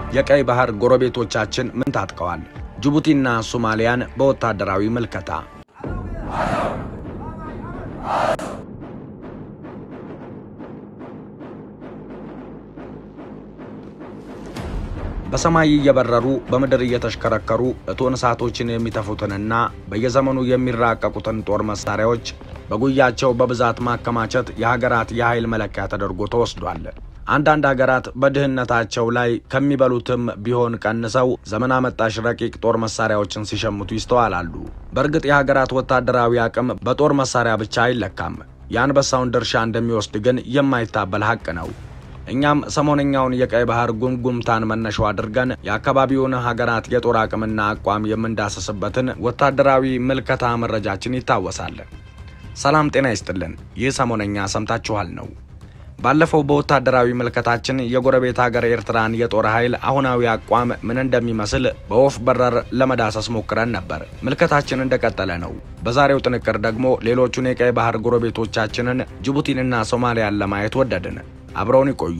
የቀይ ባህር ጎረቤቶቻችን ምን ታጥቀዋል? ጅቡቲና ሶማሊያን በወታደራዊ ምልከታ በሰማይ እየበረሩ በምድር እየተሽከረከሩ እቶን እሳቶችን የሚተፉትንና በየዘመኑ የሚራቀቁትን ጦር መሳሪያዎች በጉያቸው በብዛት ማከማቸት የሀገራት የኃይል መለኪያ ተደርጎ ተወስዷል። አንዳንድ ሀገራት በድህነታቸው ላይ ከሚበሉትም ቢሆን ቀንሰው ዘመን አመጣሽ ረቂቅ ጦር መሳሪያዎችን ሲሸምቱ ይስተዋላሉ። በእርግጥ የሀገራት ወታደራዊ አቅም በጦር መሳሪያ ብቻ አይለካም። የአንበሳውን ድርሻ እንደሚወስድ ግን የማይታበል ሀቅ ነው። እኛም ሰሞነኛውን የቀይ ባህር ጉምጉምታን መነሻው አድርገን የአካባቢውን ሀገራት የጦር አቅምና አቋም የምንዳሰስበትን ወታደራዊ ምልከታ መረጃችን ይታወሳል። ሰላም ጤና ይስጥልን። ይህ ሰሞነኛ ሰምታችኋል ነው። ባለፈው በወታደራዊ ምልከታችን የጎረቤት ሀገር ኤርትራን የጦር ኃይል አሁናዊ አቋም ምን እንደሚመስል በወፍ በረር ለመዳሰስ ሞክረን ነበር። ምልከታችን እንደቀጠለ ነው። በዛሬው ጥንቅር ደግሞ ሌሎቹን የቀይ ባህር ጎረቤቶቻችንን ጅቡቲንና ሶማሊያን ለማየት ወደድን። አብረውን ይቆዩ።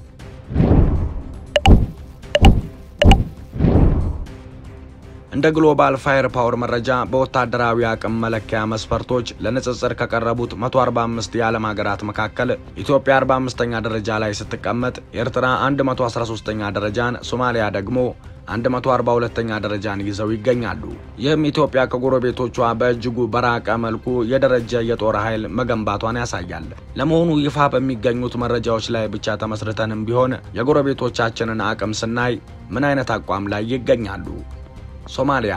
እንደ ግሎባል ፋየር ፓወር መረጃ በወታደራዊ አቅም መለኪያ መስፈርቶች ለንጽጽር ከቀረቡት 145 የዓለም ሀገራት መካከል ኢትዮጵያ 45ኛ ደረጃ ላይ ስትቀመጥ፣ ኤርትራ 113ኛ ደረጃን፣ ሶማሊያ ደግሞ 142ኛ ደረጃን ይዘው ይገኛሉ። ይህም ኢትዮጵያ ከጎረቤቶቿ በእጅጉ በራቀ መልኩ የደረጀ የጦር ኃይል መገንባቷን ያሳያል። ለመሆኑ ይፋ በሚገኙት መረጃዎች ላይ ብቻ ተመስርተንም ቢሆን የጎረቤቶቻችንን አቅም ስናይ ምን አይነት አቋም ላይ ይገኛሉ? ሶማሊያ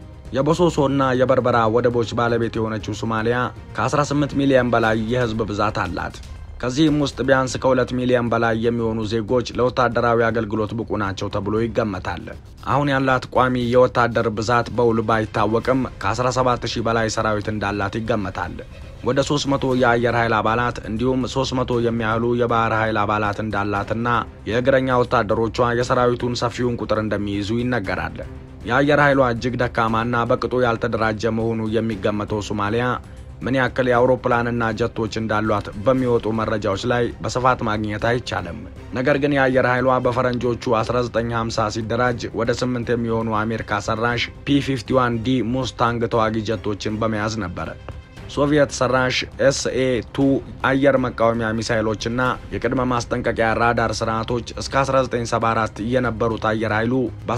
የቦሶሶና የበርበራ ወደቦች ባለቤት የሆነችው ሶማሊያ ከ18 ሚሊዮን በላይ የህዝብ ብዛት አላት። ከዚህም ውስጥ ቢያንስ ከሁለት ሚሊዮን በላይ የሚሆኑ ዜጎች ለወታደራዊ አገልግሎት ብቁ ናቸው ተብሎ ይገመታል። አሁን ያላት ቋሚ የወታደር ብዛት በውል ባይታወቅም ከ17000 በላይ ሰራዊት እንዳላት ይገመታል። ወደ 300 የአየር ኃይል አባላት እንዲሁም 300 የሚያህሉ የባህር ኃይል አባላት እንዳላትና የእግረኛ ወታደሮቿ የሰራዊቱን ሰፊውን ቁጥር እንደሚይዙ ይነገራል። የአየር ኃይሏ እጅግ ደካማና በቅጡ ያልተደራጀ መሆኑ የሚገመተው ሶማሊያ ምን ያክል የአውሮፕላንና ጀቶች እንዳሏት በሚወጡ መረጃዎች ላይ በስፋት ማግኘት አይቻልም። ነገር ግን የአየር ኃይሏ በፈረንጆቹ 1950 ሲደራጅ ወደ ስምንት የሚሆኑ አሜሪካ ሰራሽ ፒ51 ዲ ሙስታንግ ተዋጊ ጀቶችን በመያዝ ነበር። ሶቪየት ሰራሽ ኤስኤ ቱ አየር መቃወሚያ ሚሳይሎችና የቅድመ ማስጠንቀቂያ ራዳር ስርዓቶች እስከ 1974 የነበሩት አየር ኃይሉ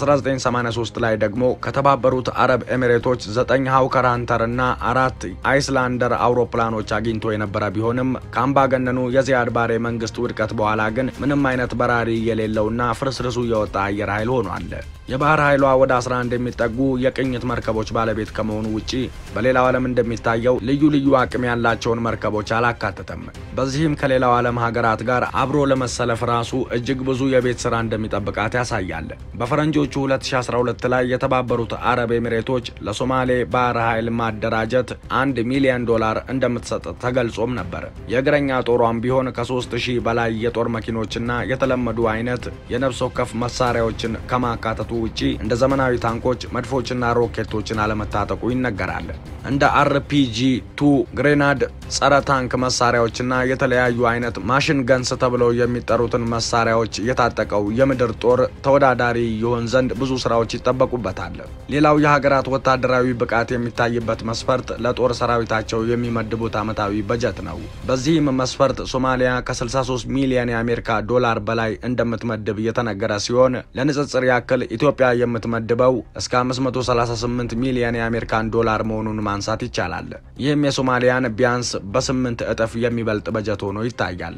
በ1983 ላይ ደግሞ ከተባበሩት አረብ ኤሚሬቶች ዘጠኝ ሃውከር ሃንተር እና አራት አይስላንደር አውሮፕላኖች አግኝቶ የነበረ ቢሆንም ከአምባገነኑ የዚያድ ባሬ መንግስት ውድቀት በኋላ ግን ምንም አይነት በራሪ የሌለውና ፍርስርሱ የወጣ አየር ኃይል ሆኗል። የባህር ኃይሏ ወደ 11 የሚጠጉ የቅኝት መርከቦች ባለቤት ከመሆኑ ውጪ በሌላው ዓለም እንደሚታየው ልዩ ልዩ አቅም ያላቸውን መርከቦች አላካተተም። በዚህም ከሌላው ዓለም ሀገራት ጋር አብሮ ለመሰለፍ ራሱ እጅግ ብዙ የቤት ስራ እንደሚጠብቃት ያሳያል። በፈረንጆቹ 2012 ላይ የተባበሩት አረብ ኤሚሬቶች ለሶማሌ ባህር ኃይል ማደራጀት አንድ ሚሊዮን ዶላር እንደምትሰጥ ተገልጾም ነበር። የእግረኛ ጦሯም ቢሆን ከ3000 በላይ የጦር መኪኖችና የተለመዱ አይነት የነፍስ ወከፍ መሳሪያዎችን ከማካተቱ ውጪ እንደ ዘመናዊ ታንኮች፣ መድፎችና ሮኬቶችን አለመታጠቁ ይነገራል። እንደ አርፒጂ ቱ ግሬናድ ጸረ ታንክ መሳሪያዎችና የተለያዩ አይነት ማሽን ገንስ ተብለው የሚጠሩትን መሳሪያዎች የታጠቀው የምድር ጦር ተወዳዳሪ ይሆን ዘንድ ብዙ ስራዎች ይጠበቁበታል። ሌላው የሀገራት ወታደራዊ ብቃት የሚታይበት መስፈርት ለጦር ሰራዊታቸው የሚመድቡት ዓመታዊ በጀት ነው። በዚህም መስፈርት ሶማሊያ ከ63 ሚሊዮን የአሜሪካ ዶላር በላይ እንደምትመድብ የተነገረ ሲሆን ለንጽጽር ያክል ኢትዮጵያ የምትመድበው እስከ 538 ሚሊዮን የአሜሪካን ዶላር መሆኑን ማንሳት ይቻላል። ይህም የሶማሊያን ቢያንስ በስምንት እጥፍ የሚበልጥ በጀት ሆኖ ይታያል።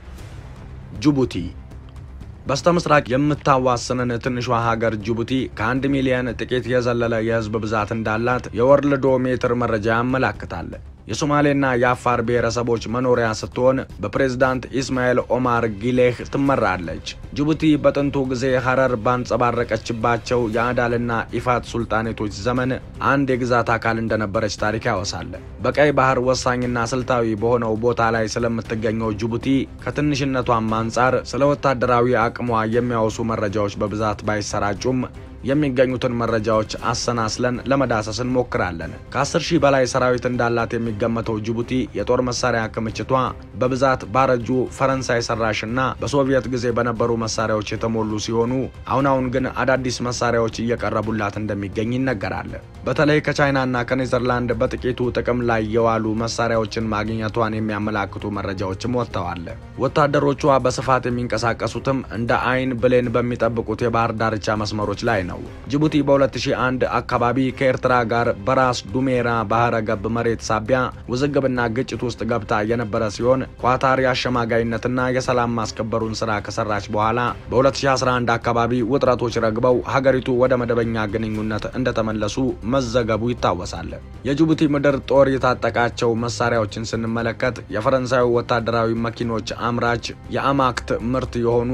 ጅቡቲ በስተ ምስራቅ የምታዋስንን ትንሿ ሀገር ጅቡቲ ከአንድ ሚሊዮን ጥቂት የዘለለ የህዝብ ብዛት እንዳላት የወርልዶ ሜትር መረጃ ያመላክታል። የሶማሌና የአፋር ብሔረሰቦች መኖሪያ ስትሆን በፕሬዝዳንት ኢስማኤል ኦማር ጊሌህ ትመራለች። ጅቡቲ በጥንቱ ጊዜ ሀረር ባንጸባረቀችባቸው የአዳልና ኢፋት ሱልጣኔቶች ዘመን አንድ የግዛት አካል እንደነበረች ታሪክ ያወሳል። በቀይ ባህር ወሳኝና ስልታዊ በሆነው ቦታ ላይ ስለምትገኘው ጅቡቲ ከትንሽነቷም አንጻር ስለ ወታደራዊ አቅሟ የሚያወሱ መረጃዎች በብዛት ባይሰራጩም የሚገኙትን መረጃዎች አሰናስለን ለመዳሰስ እንሞክራለን። ከ10 ሺህ በላይ ሰራዊት እንዳላት የሚገመተው ጅቡቲ የጦር መሳሪያ ክምችቷ በብዛት ባረጁ ፈረንሳይ ሰራሽና በሶቪየት ጊዜ በነበሩ መሳሪያዎች የተሞሉ ሲሆኑ አሁን አሁን ግን አዳዲስ መሳሪያዎች እየቀረቡላት እንደሚገኝ ይነገራል። በተለይ ከቻይናና ከኔዘርላንድ በጥቂቱ ጥቅም ላይ የዋሉ መሳሪያዎችን ማግኘቷን የሚያመላክቱ መረጃዎችም ወጥተዋል። ወታደሮቿ በስፋት የሚንቀሳቀሱትም እንደ አይን ብሌን በሚጠብቁት የባህር ዳርቻ መስመሮች ላይ ነው። ጅቡቲ በ2001 አካባቢ ከኤርትራ ጋር በራስ ዱሜራ ባህረ ገብ መሬት ሳቢያ ውዝግብና ግጭት ውስጥ ገብታ የነበረ ሲሆን ኳታር የአሸማጋይነትና የሰላም ማስከበሩን ስራ ከሰራች በኋላ በ2011 አካባቢ ውጥረቶች ረግበው ሀገሪቱ ወደ መደበኛ ግንኙነት እንደተመለሱ መዘገቡ ይታወሳል። የጅቡቲ ምድር ጦር የታጠቃቸው መሳሪያዎችን ስንመለከት የፈረንሳዩ ወታደራዊ መኪኖች አምራች የአማክት ምርት የሆኑ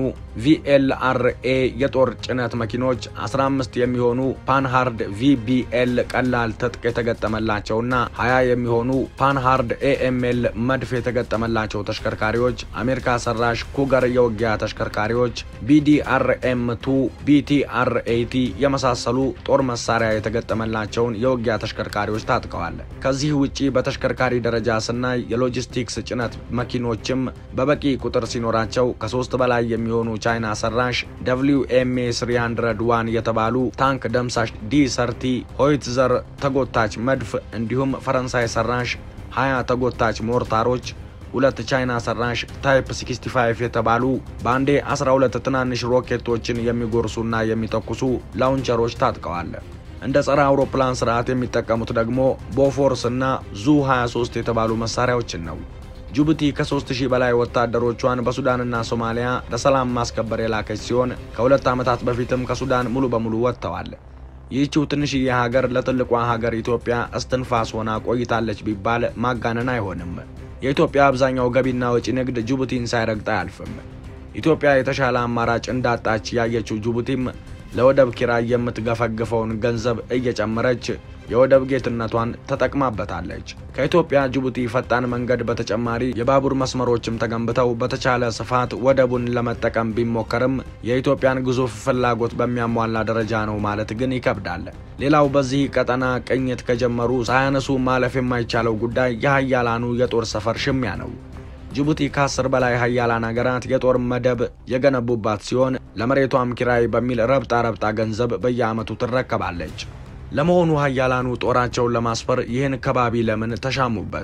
ቪኤልአርኤ የጦር ጭነት መኪኖች 15 የሚሆኑ ፓንሃርድ ቪቢኤል ቀላል ትጥቅ የተገጠመላቸውና 20 የሚሆኑ ፓንሃርድ ኤኤምኤል መድፍ የተገጠመላቸው ተሽከርካሪዎች፣ አሜሪካ ሰራሽ ኩገር የውጊያ ተሽከርካሪዎች፣ ቢዲአርኤም ቱ ቢቲአርኤቲ የመሳሰሉ ጦር መሳሪያ የተገጠመላቸውን የውጊያ ተሽከርካሪዎች ታጥቀዋል። ከዚህ ውጪ በተሽከርካሪ ደረጃ ስናይ የሎጂስቲክስ ጭነት መኪኖችም በበቂ ቁጥር ሲኖራቸው ከሶስት በላይ የሚሆኑ ቻይና ሰራሽ ደብሊው ኤምኤ 301 የተባሉ ታንክ ደምሳሽ ዲ ሰርቲ ሆይትዘር ተጎታች መድፍ እንዲሁም ፈረንሳይ ሰራሽ 20 ተጎታች ሞርታሮች ሁለት ቻይና ሰራሽ ታይፕ 65 የተባሉ በአንዴ 12 ትናንሽ ሮኬቶችን የሚጎርሱና የሚተኩሱ ላውንቸሮች ታጥቀዋል። እንደ ጸረ አውሮፕላን ስርዓት የሚጠቀሙት ደግሞ ቦፎርስ እና ዙ 23 የተባሉ መሳሪያዎችን ነው። ጅቡቲ ከ3000 በላይ ወታደሮቿን በሱዳንና ሶማሊያ ለሰላም ማስከበር የላከች ሲሆን ከሁለት ዓመታት በፊትም ከሱዳን ሙሉ በሙሉ ወጥተዋል። ይህችው ትንሽዬ ሀገር ለትልቋ ሀገር ኢትዮጵያ እስትንፋስ ሆና ቆይታለች ቢባል ማጋነን አይሆንም። የኢትዮጵያ አብዛኛው ገቢና ወጪ ንግድ ጅቡቲን ሳይረግጥ አያልፍም። ኢትዮጵያ የተሻለ አማራጭ እንዳጣች ያየችው ጅቡቲም ለወደብ ኪራይ የምትገፈግፈውን ገንዘብ እየጨመረች የወደብ ጌትነቷን ተጠቅማበታለች። ከኢትዮጵያ ጅቡቲ ፈጣን መንገድ በተጨማሪ የባቡር መስመሮችም ተገንብተው በተቻለ ስፋት ወደቡን ለመጠቀም ቢሞከርም የኢትዮጵያን ግዙፍ ፍላጎት በሚያሟላ ደረጃ ነው ማለት ግን ይከብዳል። ሌላው በዚህ ቀጠና ቅኝት ከጀመሩ ሳያነሱ ማለፍ የማይቻለው ጉዳይ የሀያላኑ የጦር ሰፈር ሽሚያ ነው። ጅቡቲ ከአስር በላይ ሀያላን ሀገራት የጦር መደብ የገነቡባት ሲሆን ለመሬቷም ኪራይ በሚል ረብጣ ረብጣ ገንዘብ በየዓመቱ ትረከባለች። ለመሆኑ ሀያላኑ ጦራቸውን ለማስፈር ይህን ከባቢ ለምን ተሻሙበት?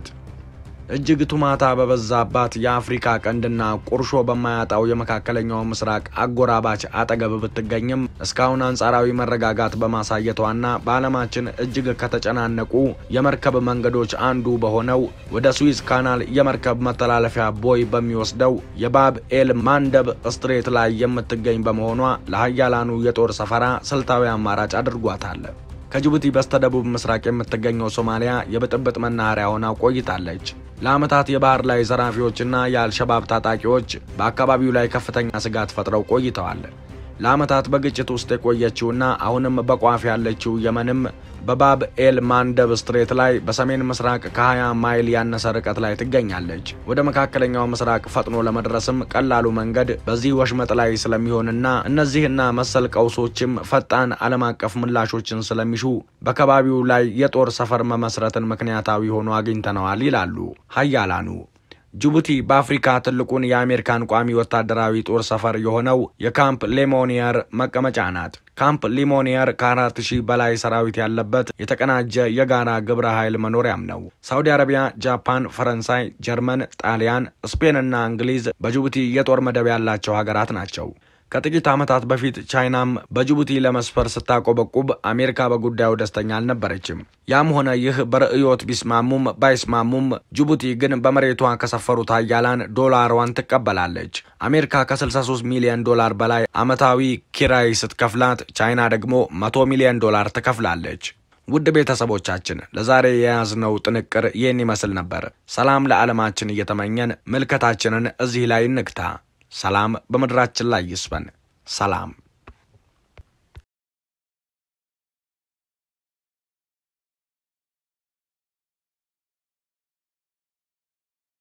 እጅግ ቱማታ በበዛባት የአፍሪካ ቀንድና ቁርሾ በማያጣው የመካከለኛው ምስራቅ አጎራባች አጠገብ ብትገኝም እስካሁን አንጻራዊ መረጋጋት በማሳየቷና በዓለማችን እጅግ ከተጨናነቁ የመርከብ መንገዶች አንዱ በሆነው ወደ ስዊዝ ካናል የመርከብ መተላለፊያ ቦይ በሚወስደው የባብ ኤል ማንደብ ስትሬት ላይ የምትገኝ በመሆኗ ለሀያላኑ የጦር ሰፈራ ስልታዊ አማራጭ አድርጓታል። ከጅቡቲ በስተደቡብ ምስራቅ የምትገኘው ሶማሊያ የብጥብጥ መናኸሪያ ሆና ቆይታለች። ለዓመታት የባህር ላይ ዘራፊዎችና የአልሸባብ ታጣቂዎች በአካባቢው ላይ ከፍተኛ ስጋት ፈጥረው ቆይተዋል። ለዓመታት በግጭት ውስጥ የቆየችውና አሁንም በቋፍ ያለችው የመንም በባብ ኤል ማንደብ ስትሬት ላይ በሰሜን ምስራቅ ከ20 ማይል ያነሰ ርቀት ላይ ትገኛለች። ወደ መካከለኛው ምስራቅ ፈጥኖ ለመድረስም ቀላሉ መንገድ በዚህ ወሽመጥ ላይ ስለሚሆንና እነዚህና መሰል ቀውሶችም ፈጣን ዓለም አቀፍ ምላሾችን ስለሚሹ በከባቢው ላይ የጦር ሰፈር መመስረትን ምክንያታዊ ሆኖ አግኝተነዋል ይላሉ ሀያላኑ። ጅቡቲ በአፍሪካ ትልቁን የአሜሪካን ቋሚ ወታደራዊ ጦር ሰፈር የሆነው የካምፕ ሌሞኒየር መቀመጫ ናት። ካምፕ ሊሞኒየር ከአራት ሺህ በላይ ሰራዊት ያለበት የተቀናጀ የጋራ ግብረ ኃይል መኖሪያም ነው። ሳውዲ አረቢያ፣ ጃፓን፣ ፈረንሳይ፣ ጀርመን፣ ጣሊያን፣ ስፔን እና እንግሊዝ በጅቡቲ የጦር መደብ ያላቸው ሀገራት ናቸው። ከጥቂት ዓመታት በፊት ቻይናም በጅቡቲ ለመስፈር ስታቆበቁብ አሜሪካ በጉዳዩ ደስተኛ አልነበረችም። ያም ሆነ ይህ በርዕዮት ቢስማሙም ባይስማሙም ጅቡቲ ግን በመሬቷ ከሰፈሩት ሀያላን ዶላሯን ትቀበላለች። አሜሪካ ከ63 ሚሊዮን ዶላር በላይ ዓመታዊ ኪራይ ስትከፍላት፣ ቻይና ደግሞ 100 ሚሊዮን ዶላር ትከፍላለች። ውድ ቤተሰቦቻችን ለዛሬ የያዝነው ጥንቅር ይህን ይመስል ነበር። ሰላም ለዓለማችን እየተመኘን ምልከታችንን እዚህ ላይ እንግታ። ሰላም በምድራችን ላይ ይስፈን። ሰላም